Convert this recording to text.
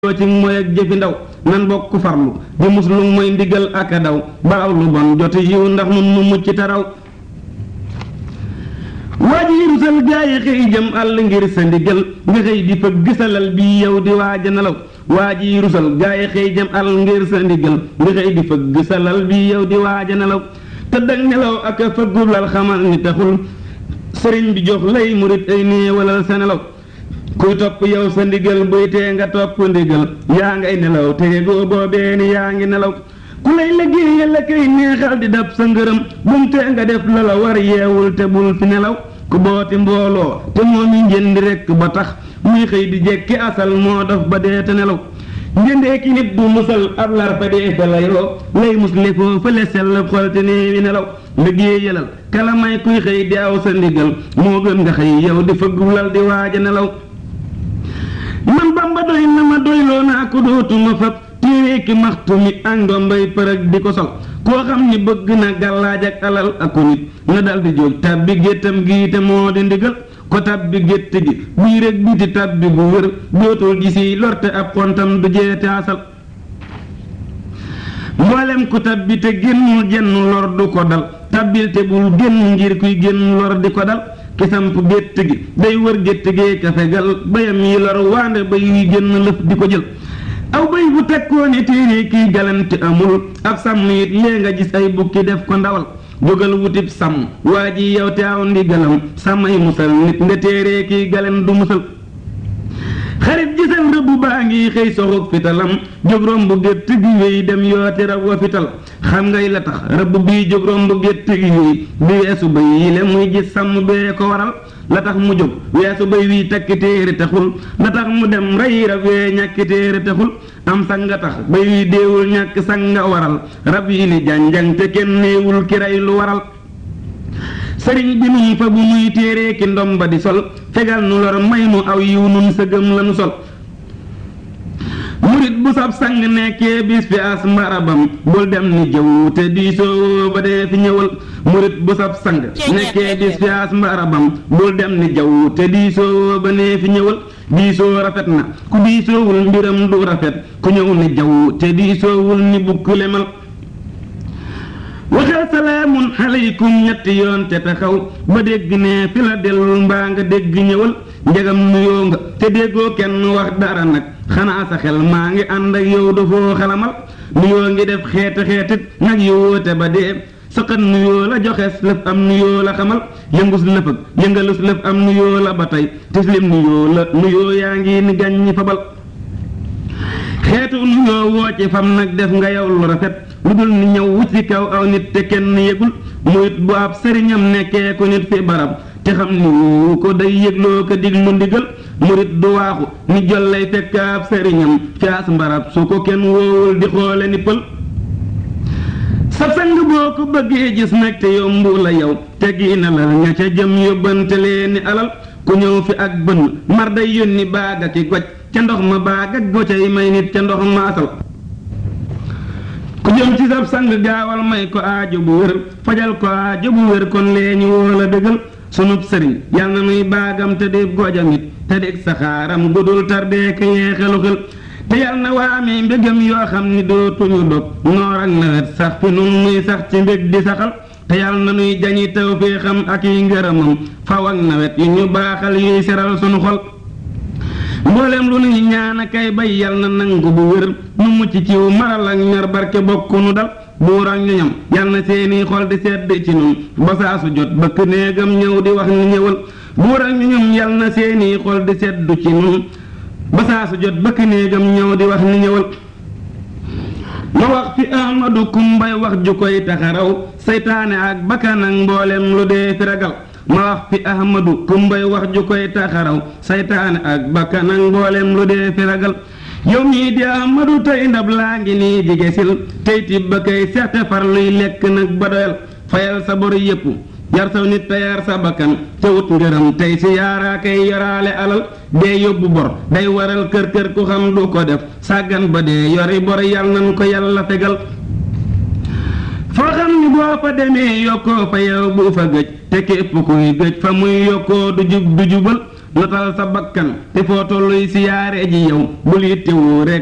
loo ci mooy ak jëfi ndaw nan bokk farlu di muslu mooy ndigal ak a daw ba aw lu bon joti yiw ndax nun nu mucc taraw waa ji rusal gaa yi xëy jëm àll ngir sa ndigal nga xëy di fëgg salal bi yow di waaja nelaw waa ji rusal gaa yi xëy jëm àll ngir sa ndigal nga xëy di fëgg salal bi yow di waaja nelaw tëdd ak nelaw ak a fëggu lal xamal ni taxul sëriñ bi jox lay murit ay néewalal sa nelaw kuy topp yow sa ndigal buy tee nga topp ndigal yaa ngay nelaw te yegoo boobee ni yaa ngi nelaw ku lay liggéeyal la koy neexal di dab sa ngërëm bum tee nga def la la war yeewul te bul fi nelaw ku booti mbooloo te moom yi njëndi rekk ba tax muy xëy di jekki asal moo dof ba dee te nelaw njëndee ki nit bu musal ab lar fa dee fa layoo lay musle foo fële sell xol te nee wi nelaw liggéeyalal kala may kuy xëy di aw sa ndigal moo gën nga xëy yow di fëggulal di waaja nelaw man bamba doy na ma doyloo naa ko dootuma fab téere ki maxtu mi ak ndombay përëg di ko sol koo xam ni bëgg na gàllaaj ak alal ak ko nit na dal di jóg tabbi géttam gi te moo di ndigal ko tabbi gétt gi bii rek biti tabbi bu wér dootul gisi lorte ab xontam du jeete asal mboolem ku tabbi te génnul genn lor du ko dal tabbil te bul génn ngir kuy génn lor di ko dal ki samp gétt gi day wër gétt gee ka fegal bayam yi lor waande bay yuy génn lëf di ko jël aw bay bu tekkoo ne téere kiy galante amul ab sàmm it lee nga gis ay bukki def ko ndawal jógal wutib sàmm waa ji yow te aw ndigalam sàmmay musal nit nga téere kiy galen du musal xarit gisal rëbb baa ngi xëy soxug fitalam jóg romb gétt gi wéy dem yooti rab wa fital xam ngay la tax rëbb bii jóg romb gétt gi wéy bi weesu bay yi le muy gis sàmm bee ko waral la tax mu jóg weesu bay wii takki téere taxul la tax mu dem rey rab wee ñàkki téere taxul am sanga tax bay wii déewul ñàkk sanga waral rab yi ni janjang te kenn néewul ki rey lu waral sëriñ bi nun fa bu muy téere ki ndomba di sol fegal nu lor may nu aw yiw nun sëgëm lanu sol murit bu sab sang nekkee bis fi as marabam bul dem ni jëw te diisoo ba dee fi ñëwal murit bu sab sang nekkee bis fi as marabam bul dem ni jëw te diisoo ba nee fi ñëwal diisoo rafet na ku diisoowul mbiram du rafet ku ñëw ni jëw te diisoowul ni bukk lemal waxal salaamun aleykum ñetti yoon te taxaw ba dégg ne fi la dellul mbaa nga dégg ñëwal njegam nuyoo nga te déggoo kenn wax dara nag xanaa sa xel maa ngi ànd ak yow dafoo xalamal nuyoo ngi def xeeti xeetit nag yowoote ba dee saqat nuyoo la joxees lëf am nuyoo la xamal yëngus lëfëg yëngalus lëf am nuyoo la ba tey tislim nuyoo la nuyoo yaa ngi ni gàññi fabal xeetu nuyoo woo ci fam nag def nga yow lu rafet lu dul ni ñëw wut ci kaw aw nit te kenn yëgul muyit bu ab sëriñam nekkee ko nit fi barab te xam ni wu ko day yëgloo ko diglu ndigal murit du waaxu ni jol lay fekk ab sëriñam fi as mbarab su ko kenn woowul di xoole ni pël sa sang boo ko bëggee gis nag te yombu la yow te gi na la ña ca jëm yóbbante leen ni alal ku ñëw fi ak bënn mar day yónni baaga ki goj ca ndox ma baag ak gocay may nit ca ndox ma asal ku jëm ci sab sang gaawal may ko aajo bu wér fajal ko aajo bu wér kon lee ñu woo la dëggal sunub sëriñ yal na nuy baagam te dee gojam it te dee saxaaram gudul tardee ka yeexelu xel te yal na waa amee mbégam yoo xam ni dootuñu dog noor ak nawet sax fi nun muy sax ci mbég di saxal te yal na nuy jañi taw fee xam ak yi ngërëmam faw ak nawet yu ñu baaxal yuy seral sunu xol mboolem lu nuy ñaan a kay bay yal na nangu bu wér nu mucc ciw maral ak ñor barke bokk nu dal buur ak ñoñam yal na seeni xol di sedd ci nun ba saa su jot bëkk néegam ñëw di wax ni ñëwal buur ak ñoñam yal na seeni xol di sedd ci nun ba saa su jot bëkk néegam ñëw di wax ni ñëwal ma wax fi ahmadu kumbay wax ju koy taxaraw seytaane ak bakkan ak mboolem lu dee fi ragal ma wax fi ahmadu kumbay wax ju koy taxaraw saytaane ak bakkan ak mboolem lu dee fi ragal yow mii di ahmadu tey ndab laa ngi nii jigesil tey tibb ba kay seexte far luy lekk nag ba doyal fayal sa bor yépp yar saw nit te yar sa bakkan te wut ngërëm tey si yaaraa kay yoraale alal dee yóbbu bor day waral kër kër ku xam du ko def sàggan ba dee yori bor yal nan ko yàlla fegal foo xam ni boo fa demee yokkoo fa yow bu fa gëj te képp kuy gëj fa muy yokkoo du jub du jubal notal sa bakkan te foo tolluy siyaare ji yow bul yittewoo rek